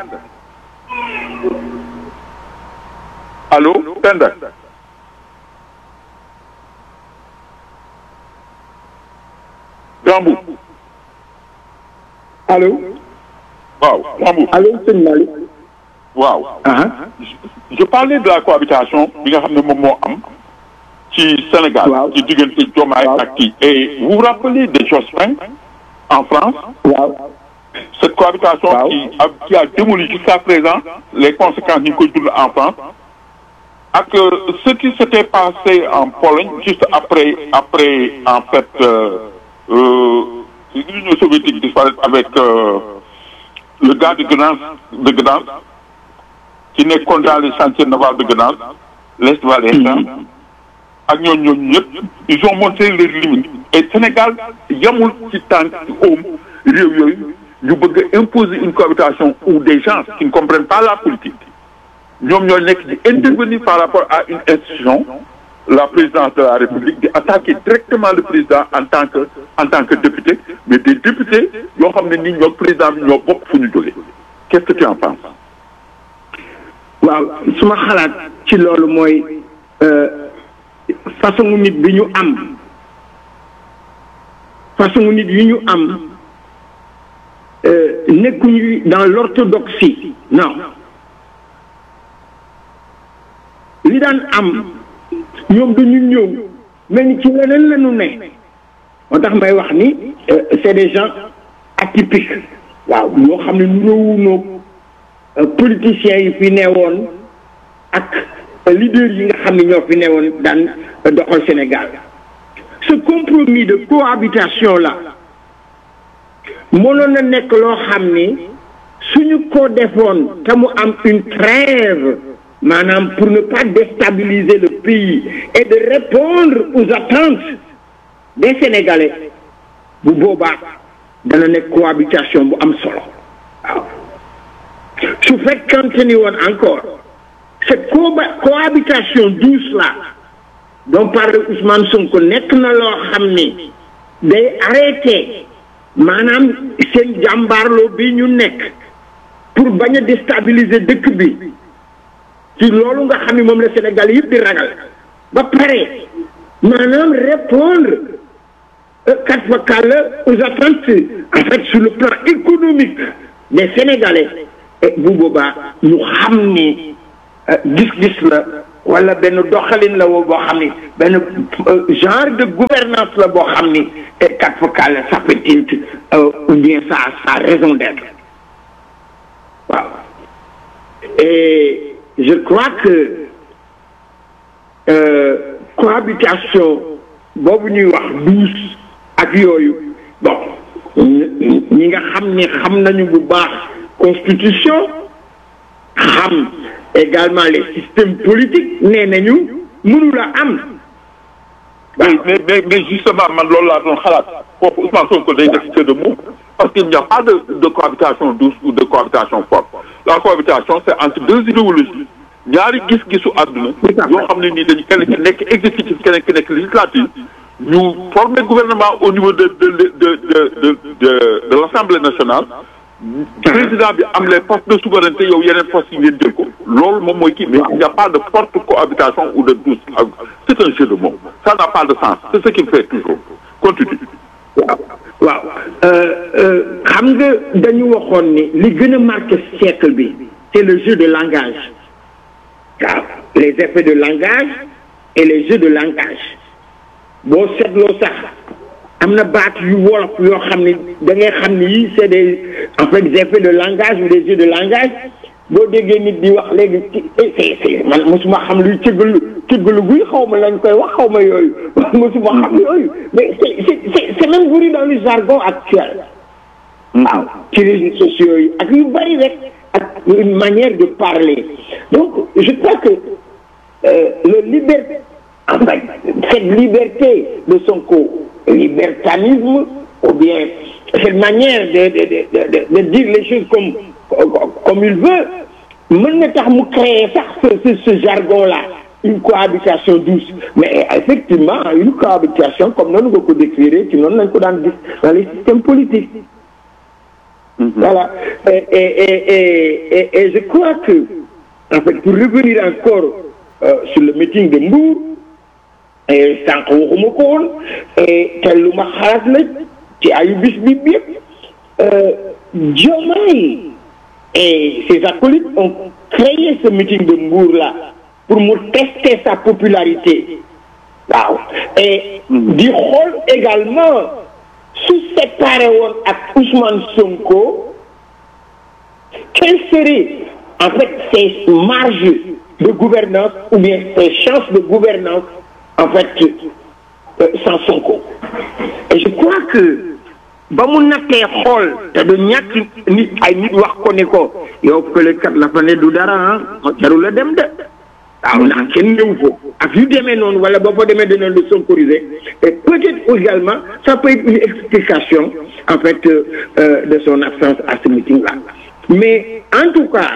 allo Penda Gambou allo waaw Gambou allo sëñ Malick waaw ah je parlais de la cohabitation bi nga xam ne moom moo am ci Sénégal Waaw. ci diggante Diomaye Waaw. ak kii et vous vous rappelez de Jospin en France waaw cette cohabitation Waaw. qui a qui a démoli jusqu'à présent les conséquences ñu ngi koy dund en France ak euh, ce qui s'était passé en Pologne juste après après en fait euh, euh, l'Union soviétique disparaître avec euh, le gars de Gdansk de Gdansk qui nekkoon dans les chantiers navals de Gdansk l'Est valaisan ak ñooñu ñooñu ñëpp ils ont montré leurs limites et Sénégal yamul ci tànk ci oom réew yooyu ñu bëgg a imposer une cohabitation où des gens qui ne comprennent pas la politique ñoom ñoo nekk di intervenir par rapport à une institution la présidence de la République di attaquer directement le président en tant que en tant que député mais des députés yoo xam ne ni ñoo président bi ñoo bokk fu ñu jógee qu'est-ce que tu en penses waaw suma xalaat ci loolu mooy euh, façon nit bi ñu am façon nit yi ñu am euh, nekkuñu dans l'orthodoxie non li daan am ñoom dañu ñëw mel ni ci leneen la ñu ne moo tax may wax ni euh, c'est des gens atypiques waaw yoo xam ne nuróowunoog euh, politiciens yi fi newoon ak euh, leaders yi nga xam ne ñoo fi newoon daan euh, doxal Sénégal ce compromis de cohabitation là mënoon na nekk loo xam ni suñu ko defoon te mu am une trêve maanaam pour ne pas déstabiliser le pays et de répondre aux attentes des Sénégalais bu boobaa dana nekk cohabitation bu am solo waaw su fekkante ni woon encore cette coba- cohabitation douce là dont parle Ousmane Sonko nekk na loo xam ni day arrêté maanaam seen jàmbaarloo bi ñu nekk pour bañ a déstabiliser dëkk bi ci loolu nga xam ni moom la Sénégal yëpp di ragal ba pare maanaam répondre quatre fois kàlla aux attentes en fait sur le plan économique des Sénégalais et bu boobaa ñu xam ni euh, gis-gis la wala benn doxalin la woo boo xam ni benn euh, genre de gouvernance la boo xam ni et quatre fois kàlla ça peut être euh, ou bien ça ça a raison d'être waaw et je crois que euh, cohabitation boobu ñuy wax douce ak yooyu bon ñi ñi nga xam ni xam nañu bu baax constitution xam également les systèmes politiques nee nañu mënula am mais mais mais mais justement man loolu laa doon xalaat foofu Ousmane Sonko day def jeu de mots parce qu'il n'y a pas de de cohabitation douce ou de cohabitation forte la cohabitation c'est entre deux idéologies ñaari gis-gisu àdduna yoo xam ne nii dañu kenn ki nekk exécutif keneen ki nekk législatif ñu former gouvernement au niveau de de de de de de de l'Assemblée nationale président bi am les postes de souveraineté yow yeneen postes yi ngeen jël ko loolu moom mooy kii mais il n'y a pas de forte cohabitation ou de douce c'est un jeu de mots ça n'a pas de sens c'est ce qu'il fait toujours continue waaw waaw xam nga dañu waxoon ni li gën a marqué siècle bi c'est le jeu de langage waaw les effets de langage et les jeux de langage boo seetloo sax am na baat yu wolof yoo xam ne da ngay xam ni yii c'est des en fait des effets de langage ou des jeux de langage boo déggee nit di wax léegi ci c'est c'est man mosuma xam luy cëggalu cëggalu guy xaw ma lañ koy wax xaw ma yooyu mosuma xam yooyu mais c'est c'est c'est même venu dans le jargon actuel waaw ci réseaux sociaux yi ak yu bari rek ak une manière de parler donc je crois que euh, le liberté en fait cette liberté de Sonko libertanisme ou bien cette manière de de de de, de dire les choses comme comme il veut mën na tax mu créer sax ce ce jargon là une cohabitation douce mais effectivement une cohabitation comme noonu nga ko décrire ci noonu lañ ko daan gis dans les systèmes politiques voilà et et et et et je crois que en fait pour revenir encore euh, sur le meeting de Mbour et sànq waxuma ko woon et te lu ma xalaat la ci ayu bis bi yëpp Diomaye et ses acolytes ont créé ce meeting de Mbour là pour mu tester sa popularité waaw et di xool également su séparé woon ak Ousmane Sonko quelles seraient en fait ses marges de gouvernance ou bien ses chances de gouvernance en fait euh, sans Sonko et je crois que ba mu nattee xool te du ñàkk nit ay nit wax ko ne ko yow kële kat la fa ne du dara ah jarul la dem de waaw ndax kenn ñëw ko ak yu demee noonu wala boo fa demee dina le sonkoriser et peut-être également ça peut être une explication en fait euh, de son absence à ce meeting là mais en tout cas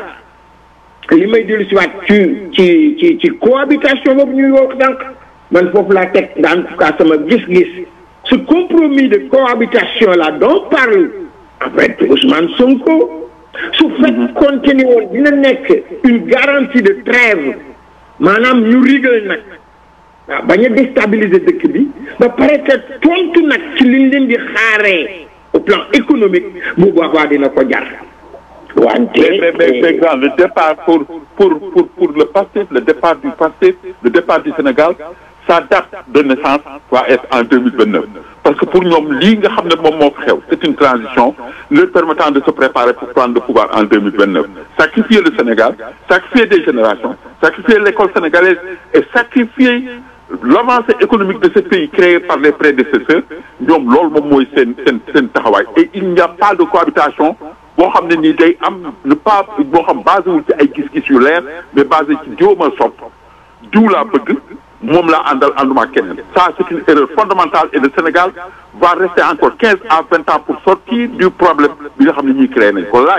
li may dellu si waat ci ci ci ci cohabitation boobu ñuy wax donc man foofu laa teg en tout cas sama gis-gis ce compromis de cohabitation là dont parle en fait Ousmane Sonko su fekkoon ni woon dina nekk une garantie de trêve maanaam ñu rigal nag waaw bañ a déstabiliser dëkk bi ba pare que tontu nag ci liñ leen di xaaree au plan économique bu boobaa dina ko jar wante mais mais mais grand le départ pour pour pour pour le PASTEF le départ du PASTEF le départ du Sénégal sa date de naissance va être en deux mille vingt neuf parce que pour ñoom lii nga xam ne moom moo xew c'est une transition leur permettant de se préparer pour prendre le pouvoir en deux mille vingt neuf sacrifier le Sénégal sacrifier des générations sacrifier l'école sénégalaise et sacrifier l'avancée économique de ce pays créé par les prédécesseurs ñoom loolu moom mooy seen seen seen taxawaay et il n'y a pas de cohabitation boo xam ne nii day am ne pas boo xam basé wul ci ay gis-gis yu leer mais basé ci diw ma sopp diw laa bëgg moom laa àndal ànduma keneen ça c'est une erreur fondamentale et le Sénégal va rester encore quinze à vingt ans pour sortir du problème bi nga xam ne ñuy créé nañ ko laaj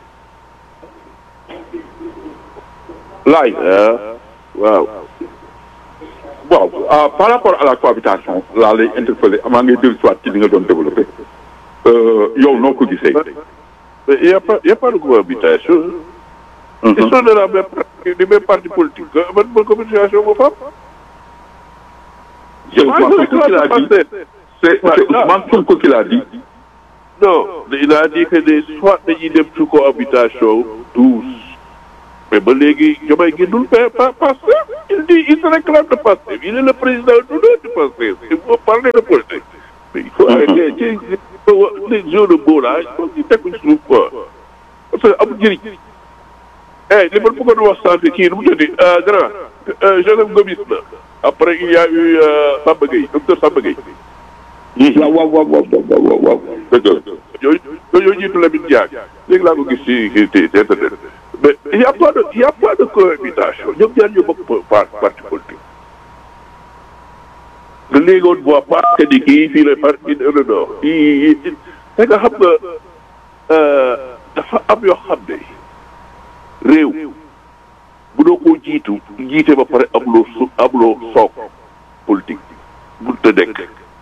laaj waaw waaw ah, par rapport à la cohabitation laa lay interpeller amaa ngay dellu si waat ci li nga doon développé yow noo ko gisee Mais il n'y a pas, il y a pas de cohabitation. Ils sont de la même partie, du même parti politique. Même bonne communication, mon frère. C'est Ousmane Sonko qui l'a dit. C'est c'est Ousmane Sonko qui l'a dit. Non, il a dit que des soit dañuy dem ci cohabitation douce. Mais ba léegi Diomaye génnul pa pa Pastef. Il dit il se réclame de Pastef. Il est le président d'honneur du Pastef. Il faut parler de politique. Mais il faut arrêter ci les jeux de mots là il faut ñu teg ko ci suuf quoi. Parce que amul njëriñ. Eh li ma bëggoon wax sànq kii nu mu tudd grand Joseph Gomis la. Après il y a eu Samba Gueye docteur Samba Gueye. waaw waaw waaw waaw waaw waaw. dëgg la. yooyu yooyu jiitu Lamine Diack léegi laa ko gis ci ci ci internet mais il y a pas de il y a pas de cohabitation ñoom ñaar ñoo bokk par parti politique nga léegi on voit pas que ni kii fii la parti non non kii c'est que xam nga dafa am yoo xam ne réew bu doo koo jiitu jiite ba pare amuloo su amuloo soog politique mënut a nekk.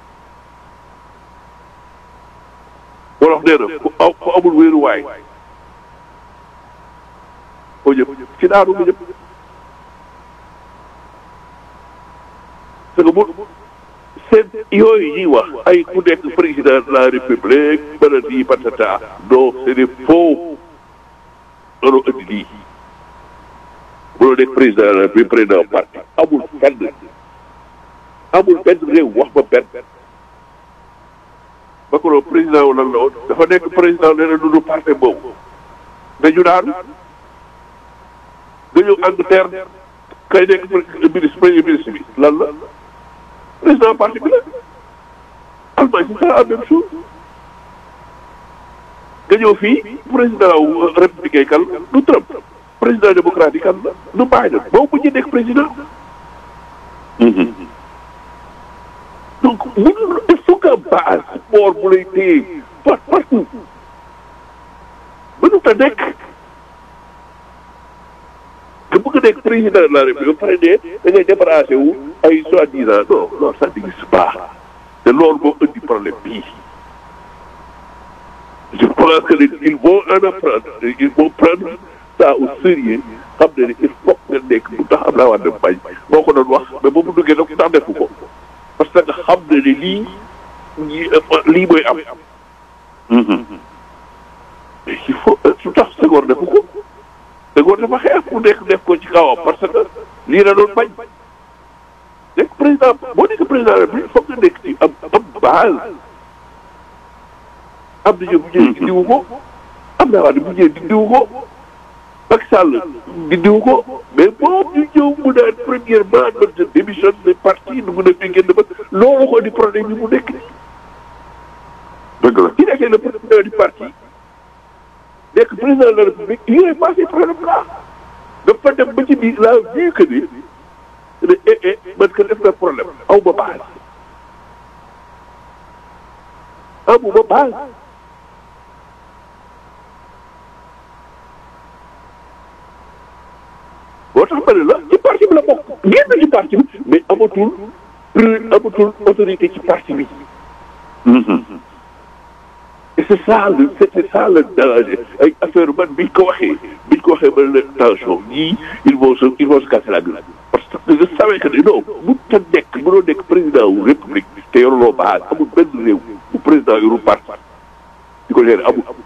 wolof nee na ku aw ku amul wéeruwaay koo jëm ci daanu nga jëm parce que bu seen yooyu ñuy wax ay ku nekk président de la république bana di patata non c'est des faux loolu indi lii mënoo nekk président de la république président parti amul fenn amul benn réew wax ba benn Macron président wu lan la woon dafa nekk président nee na du parti boobu dañu daanu nga ñëw Angleterre kay nekk ministre premier ministre bi lan la président parti bi la Allemagne c'est ça la même chose nga ñëw fii président wu républicain kan du Trump président démocratique kan la du Biden boobu mujjee nekk président donc mënul il faut que base sport bu lay téye par partout mënut a nekk nga bëgg a nekk président de la république ba pare ne da ngay débarrassé wu ay soi-disant non non ça n'existe pas te loolu moo indi problème bii je pense que ils vont en apprendre ils vont prendre ça au sérieux xam ne ne il faut nga nekk bu tax am naa war dem bañ moo ko doon wax mais ba mu duggee nag tax defu ko parce que xam na ne lii lii mooy am. mais il faut su tax Senghor defu ko Senghor dafa xeex ku nekk def ko ci kawam parce que lii la doon bañ nekk président boo nekk président la il faut nga nekk ci am am base am na ñoom bu ñëwee dindiwu ko am naa wax ne bu ñëwee dindiwu ko Macky Sall dindiwu ko mais boo ñu ñëw mu naan premièrement man je démissionne des partis nu mu ne fi génn ba loolu ko di problème yi mu nekk nii. dëgg la ki nekkee le président du parti nekk président de la république il est passé problème là dafa dem ba ci biir la vu que ni ne eh eh man que def na problème aw ma base amu ma base boo tax ma ne la ci parti bi la bokk génn ci parti bi mais amatul amatul autorité ci parti bi. et c'est ça le c'est ça le danger ay affaire man biñ ko waxee biñ ko waxee ba ne attention ñii ils vont se ils vont se casser la gueule parce que je savais que non bu ta nekk mënoo nekk président wu république te yoruloo base amul benn réew bu président yoru parti di ko gérer amul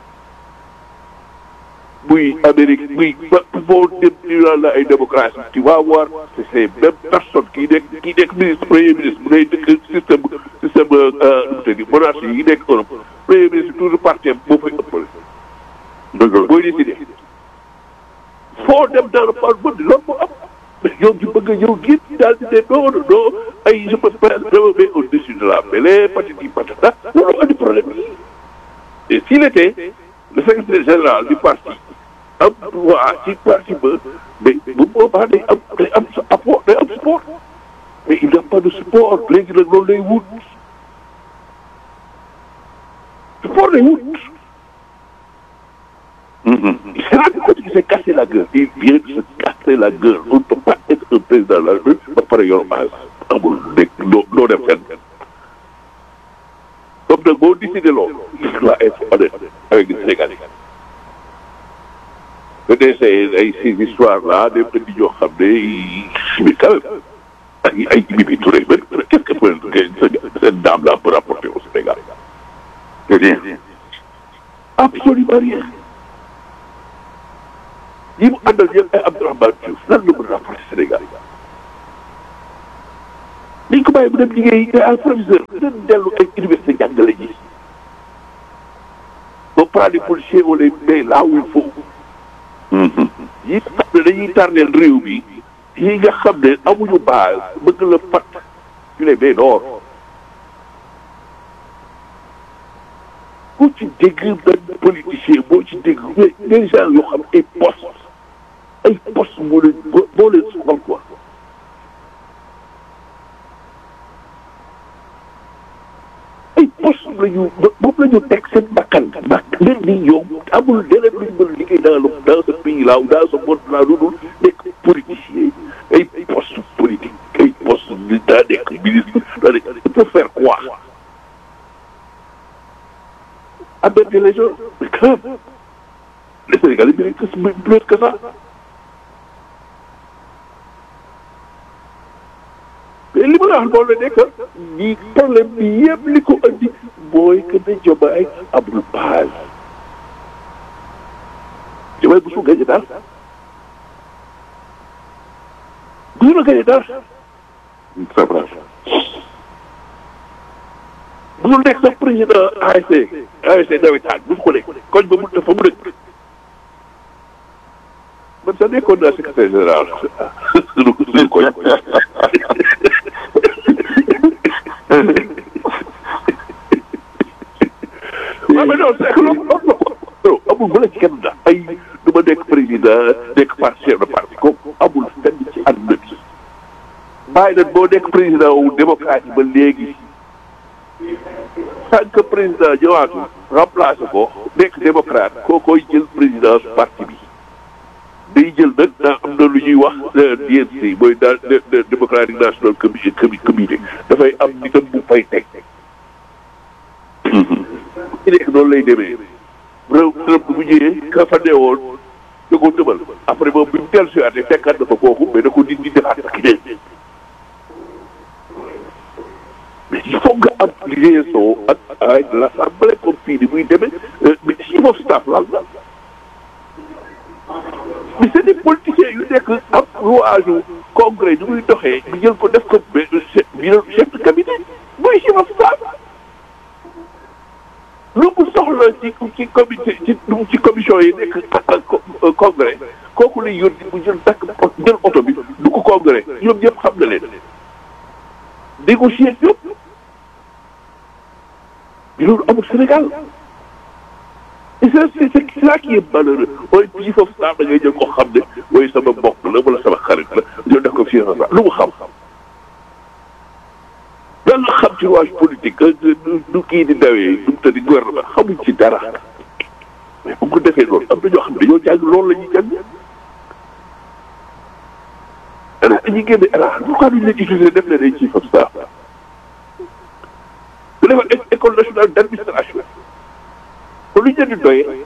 muy Amérique muy ba foo dem ñu naan la ay démocratie tu vas voir c'est ces mêmes personnes kii nekk kii nekk ministre premier ministre bu ngay dëkk système système nu mu tëddi monarchie yi nekk Europe premier ministre toujours parti moo fay ëppale. dëgg la booy décidé foo dem dans le parlement loolu moo am mais ñoom ñu bëgg a ñëw génn daal di ne non non ay je me mets au-dessus de la mêlée patati patata loolu andi problème yi et s'il était le secrétaire général du parti am droit ci parti ba mais bu boobaa day am day am apport day am support mais il n'y a pas de support léegi nag loolu lay wut support lay wut. il s'est rendu compte qu'il s'est cassé la gueule. il vient de se casser la gueule on ne peut pas être un président de la République ba pare yor base amul nekk doo doo dem fenn. comme nag boo décidé loolu il doit être honnête avec les Sénégalais. nga dese ay ces histoires là des petits ñoo xam ne mais quand même ay ay Mimi Touré mais qu'est-ce que peut cette dame là peut rapporter au Sénégal. rien absolument rien ñi mu àndal ñëpp ay Abdourahmane Diouf lan la mën a rapporter Sénégal dañ ko bàyyi bu dem liggéey nga al professeur dañ dellu ay université jàngale ji on prend les policiers on les met là où il faut yi xam ne dañuy tardeel réew mi yi nga xam ne amuñu base bëgg la fat ñu les met dehors boo ci dégg benn politicien boo ci dégg mais des gens yoo xam ay poste ay poste moo leen moo leen soxal quoi moom la ñu moom la ñu teg seen bakkan bak leen di yow amul leneen luñ mën a liggéey dans le dans ce pays là ou dans ce monde là lu dul nekk politicien ay poste politique ay poste daa nekk ministre daa nekk il peut faire quoi aberder les gens mais quand même les Sénégalais méritent plus que ça mais li ma la wax loolu la nekk ñi problème bi yëpp li ko andi mooy que ne Diomaye amul base Diomaye bu su gañe daal bu su la gañe daal c'est vrai bu su nekk sax président ASC ASC nawetaan bu su ko nekk koñ ba mu dafa mu nekk man sax nekkoon naa secrétaire général suñu suñu koñ waaw mais non c'est que loolu loolu non amul bu la ci kenn da ay du ma nekk président nekk parti chef de parti kooku amul fenn ci àdduna bi bàyyi nag boo nekk président wu démocrate yi ba léegi tant que président ñëwaatu remplacé ko nekk démocrate koo koy jël présidence parti bi day jël nag daa am na lu ñuy wax DNC mooy daal démocratique national comité comité dafay am nitam bu fay teg ci nekk noonu lay demee réew Trump bu ñëwee ka fa newoon da ko tëbal après moom bi mu dellu si waatee fekkaat na fa kooku mais da ko di di defaat ak keneen mais il faut nga am liaison ak ay l'assemblée comme fii ni muy demee mais chief of staff lan la mais c'est des politiciens yu nekk am rouage congrès ni muy doxee ñu jël ko def ko chef de cabinet mooy chief of staff lu mu soxla ci ci comité ci ci commission yi nekk congrès kooku lay yónni mu jël takk jël oto bi du ko congrès ñoom ñëpp xam na leen négocier ñëpp mais loolu amul Sénégal et c'est c'est ça qui est malheureux mooy bii foofu saa da ngay jël ko xam ne mooy sama mbokk la wala sama xarit la ñoo def ko fii lu mu xam lan la xam ci rouage politique du kii di dawee du mu tëddi gouvernement xamuñ ci dara mais bu ko defee loolu am na ñoo xam ne dañoo jàng loolu la ñuy jàng ana dañuy génne ala pourquoi duñ leen utiliser def leen ay chief of staff bu defal école nationale d' administration kon lu ñu leen di doyee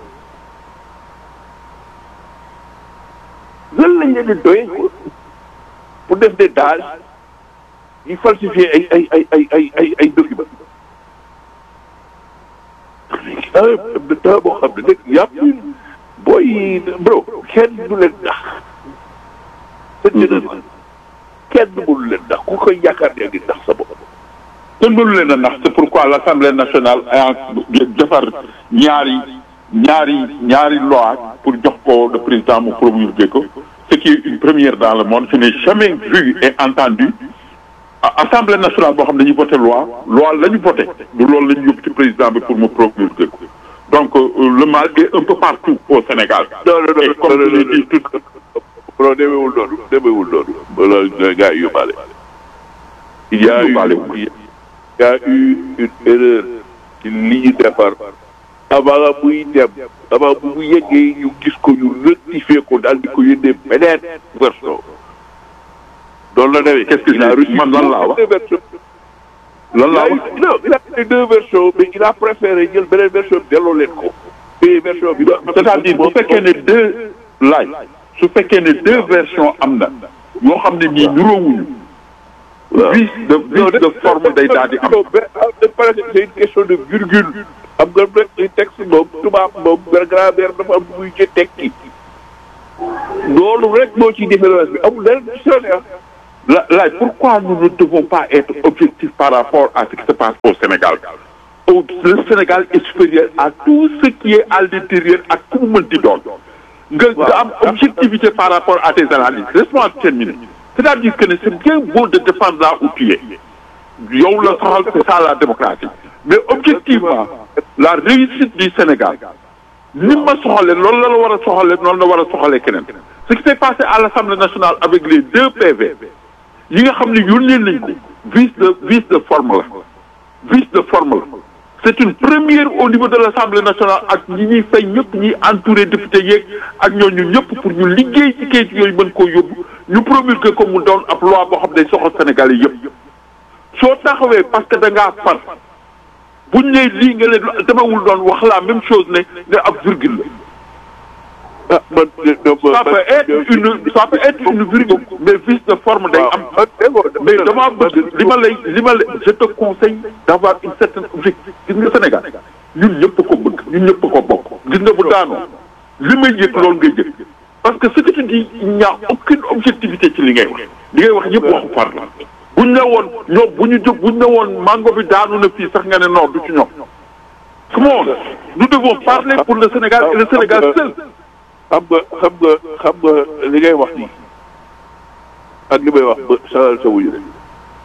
lan lañ leen di doyee pour def des dages yi falsifier ay ay ay ay ay ay ay documents ah de temps boo xam ne nag yàpp booy bro kenn du leen nax seen général kenn mënu leen nax ku koy yaakaar ne ngi nax sa bopp kenn mënu leen a nax c'est pourquoi l'Assemblée nationale a defar ñaari ñaari ñaari loi pour jox ko le président mu promulguer ko ce qui est une première dans le monde je n'ai jamais vu et entendu Assemblée nationale boo xam ne dañuy voté loi loi la ñu voté du loolu la ñu yóbbu ci président bi pour mu promulguer ko donc le mal est un peu partout au Sénégal. non non et comme je l'ai dit tout non demeewul noonu demeewul noonu wala gars yi yóbbaale. il y a eu il y a eu une erreur ci li ñu defar avant muy dem avant bu mu yeggee ñu gis ko ñu rectifier ko daal di ko yónnee beneen version. loolu la demee. qu'est-ce que il a reçu man lan laa wax deux versions. lan laa il a wax eu- non il a eu deux versions mais il a préféré jël beneen version bi delloo leen ko. te version bi. c'est-à-dire bu fekkee ne deux laaj su fekkee ne deux versions am na yoo xam ne nii niroowuñu vice de vice de forme day daal di am non mais ah, de parce que c'est une question de virgule. am nga rek ay texte moom tubaab moom grammaire dafa am lu muy ci tekki. loolu rek moo ci différence bi amul leneen ci seen La- laaj pourquoi nous ne devons pas être objectifs par rapport à ce qui se passe au Sénégal au le Sénégal est supérieur à tout ce qui est à l'intérieur ak ku mu mënti doon nga nga am objectivité par rapport à tes analyses laisse-moi terminer c'est-à-dire que ne c'est bien beau de défendre là où tu es yow la soxal c'est ça la démocratie mais objectivement la réussite du Sénégal ni ma soxalee loolu la la war a soxalee noonu la war a soxalee keneen ce qui s'est passé à l'Assemblée nationale avec les deux PV yi nga xam ne yónnee nañ ko vice de vice de forme la vice de forme la c'est une première au niveau de l'Assemblée nationale ak ñi ñuy fay ñëpp ñuy entouré député yeeg ak ñooñu ñëpp pour ñu liggéey ci kayit yooyu mën koo yóbbu ñu promulguer ko mu doon ab loi boo xam ne soxal Sénégalais yëpp soo taxawee parce que da ngaa far buñ ne lii nga ne demewul doon wax la même chose ne ne ab virgule la. ah man ça peut être une ça peut être une virgule mais vice de forme day am. mais dama bëgg li ma lay li ma lay je te conseille d'avoir une certaine objectif gis nga Sénégal ñun ñëpp ko bëgg ñun ñëpp ko bokk gis nga bu daanoo li may yëg loolu ngay jëg parce que ce que tu dis il n'y a aucune objectivité ci li ngay wax li ngay wax yëpp waxu far la buñ ne woon ñoom bu ñu jóg buñ ne woon mango bi daanu na fii sax nga ne non du ci ñoom come on nous devons parler pour le Sénégal et le Sénégal seul xam nga xam nga xam nga li ngay wax nii ak li may wax ba sa sa wuyu rek.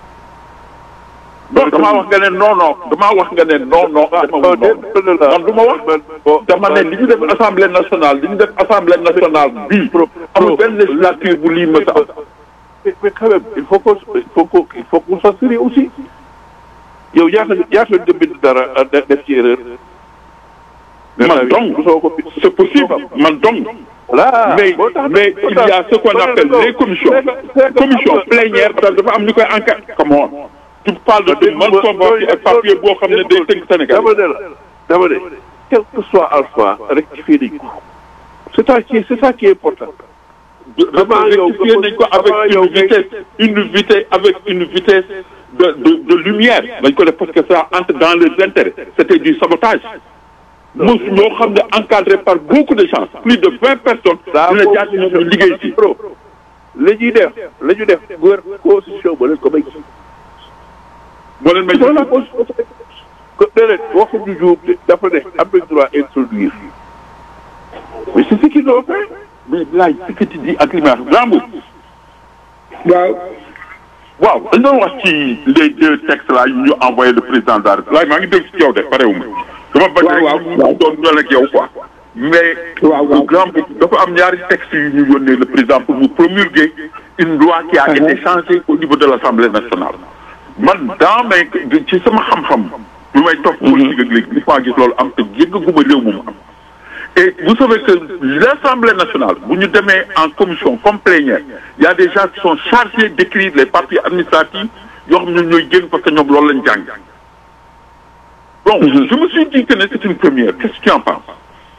non damaa wax nga ne non non damaa wax nga ne non non. ah man du ma wax. dama ne li ñu def assemblée nationale li ñu def assemblée nationale bii. amul benn législature bu lii mës a am. mais mais quand même il faut que il faut que il faut qu'on s'assure aussi yow ñaata ñaata nga bind dara def ci erreur. man donc c'est possible man donc. voilà mais mais il y a ce qu'on appelle les commissions commission plénière dafa am ñu koy enquête comme on tu parles de man convoqué ak papier boo xam ne day tënk Sénégal dama ne la dama ne quel que soit alpha rectifier nañ ko c'est ça qui c'est ça qui est important vraiment rectifier nañ ko avec une vitesse une vitesse avec une vitesse de de de lumière dañ ko def parce que ça entre dans leurs intérêts c'était du sabotage mos ñoo xam ne encadré par beaucoup de gens plus de vingt personnes dina jaar ñoom ñu liggéey ci la ñuy def la ñu def gouvernement constitution ba leen ko may moo leen may la constitution déedéet waxuñu juum dafa ne am nañ droit introduire mais c'est ce qu'ils ont fait mais laaj ce que tu dis ak li may wax Rambo waaw waaw dañ doon wax ci les deux textes là yu ñu envoyé le président de la République laaj maa ngi dégg ci yow de parewuma dama bañ rek ñu doon ñol ak yow quoi mais grand dafa am ñaari textes yu ñu yónnee le président pour mu promulguer une loi qui a été changée au niveau de l'Assemblée nationale man dans mes ci sama xam-xam lu may topp politique ak léegi li ma gis loolu am te yëggaguma réew mu am et vous savez que l'Assemblée nationale bu ñu demee en commission comme plénière il y a des gens qui sont chargés d'écrire les papiers administratifs yoo xam ne ñooy génn parce que ñoom loolu lañ jàng donc je me suis dit que ne c'est une première qu'est-ce que tu en penses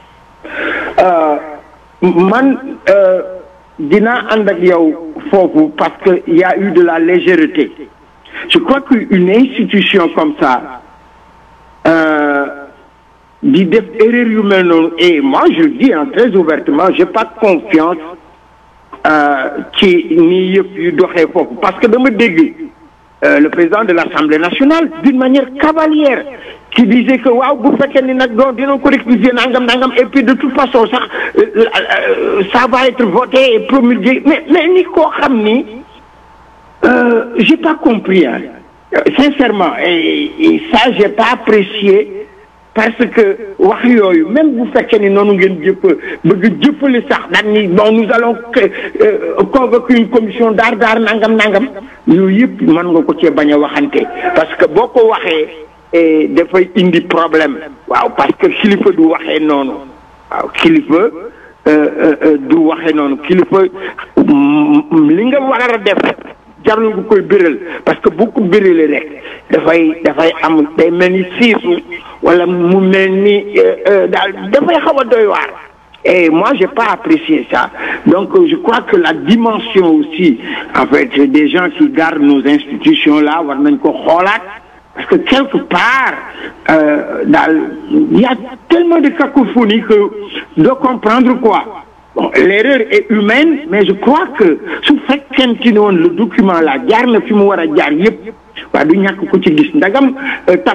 man dinaa ànd ak yow foofu parce que il y a eu de la légèreté je crois qu'une institution comme ça di def erreur yu mel noonu et moi je le dis hein, très ouvertement j'ai pas confiance ci nii yëpp yu doxee foofu parce que dama dégg le président de l'Assemblée nationale d'une manière cavalière qui disait que waaw bu fekkee ni nag donc dinañ ko rectifier nangam nangam et puis de toute façon sax ça va être voté et promulgué mais mais ni koo xam ni j'ai pas compris hein sincèrement et, et ça j'ai pas apprécié parce que wax yooyu même bu fekkee ni noonu ngeen jëpp bëgg jëppale sax daan ni bon nous allons convoquer une commission daar daar nangam nangam yooyu yëpp mën nga ko cee bañ a waxante parce que boo ko waxee dafay indi problème waaw parce que kilifa du waxee noonu waaw kilifa du waxee noonu kilifa li nga war a def jarul nga koy biral parce que bu ko biralee rek dafay dafay am day mel ni siisu wala mu mel ni daal dafay xaw a doy waar et moi j'ai pas apprécié ça donc je crois que la dimension aussi en fait des gens qui gardent nos institutions là war nañ ko xoolaat parce que quelque part daal il y a tellement de cacophonie que de comprendre quoi bon l'erreur est humaine mais je crois que su fekkente ni woon le document là jaar na fi mu war a jaar yépp waa du ñàkk ko ci gis ndagam